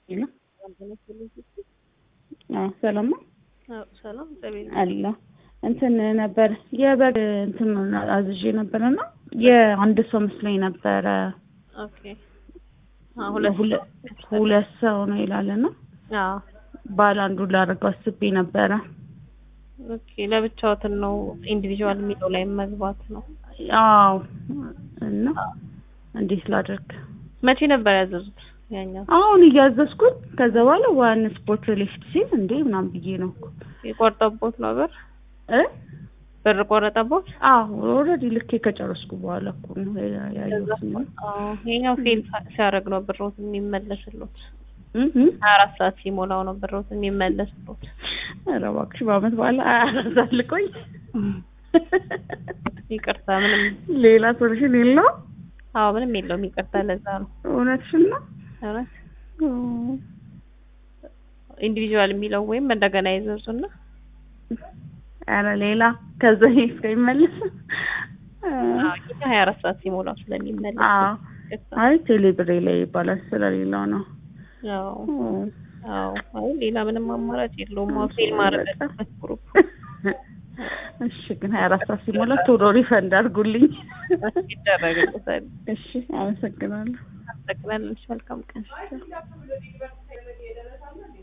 ሰላም ነው ሰላም አለ እንትን ነበር የበግ እንትን አዝዤ ነበረና የአንድ ሰው መስሎኝ ነበረ። ኦኬ ሁለት ሁለት ሰው ነው ይላልና አዎ ባለ አንዱ ላደርገው አስቤ ነበረ። ኦኬ ለብቻዎትን ነው ኢንዲቪዥዋል የሚለው ላይ መግባት ነው። አዎ እና እንዴት ላድርግ? መቼ ነበር ያዘዙት? ያኛው አሁን እያዘዝኩት ከዛ በኋላ ዋን ስፖርት ሊፍት ሲል እንዴ ምናምን ብዬ ነው እኮ የቆረጠቦት ነው ብር እ ብር ቆረጠቦት? አዎ ኦልሬዲ ልኬ ከጨረስኩ በኋላ እኮ ነው ያየሁት። አዎ ይሄኛው ፌል ሲያደርግ ነው ብሮት የሚመለስሎት። እህ ሀያ አራት ሰዓት ሲሞላው ነው ብሮት የሚመለስሎት። ኧረ እባክሽ በአመት በኋላ አያሳልቆኝ። ይቅርታ ምንም ሌላ ሶሉሽን የለውም። አዎ ምንም የለውም ይቅርታ። ለዛ ነው እውነትሽን ነው። እውነት ኢንዲቪዥዋል የሚለው ወይም እንደገና ይዘዙና ኧረ ሌላ ከዛ እስከሚመለስ ሀያ አራት ሰዓት ሲሞላው ስለሚመለስ አዎ አይ ቴሌብሬ ላይ ይባላል ስለሌላው ነው። አዎ አዎ አይ ሌላ ምንም አማራጭ የለውም። አዎ ፌል ማድረግ አለበት ግሩፕ። እሺ ግን ሀያ አራት ሰዓት ሲሞላ ቶሎ ሪፈንድ አድርጉልኝ። ይደረግልታል። እሺ አመሰግናለሁ። አመሰግናለሁ። መልካም ቀን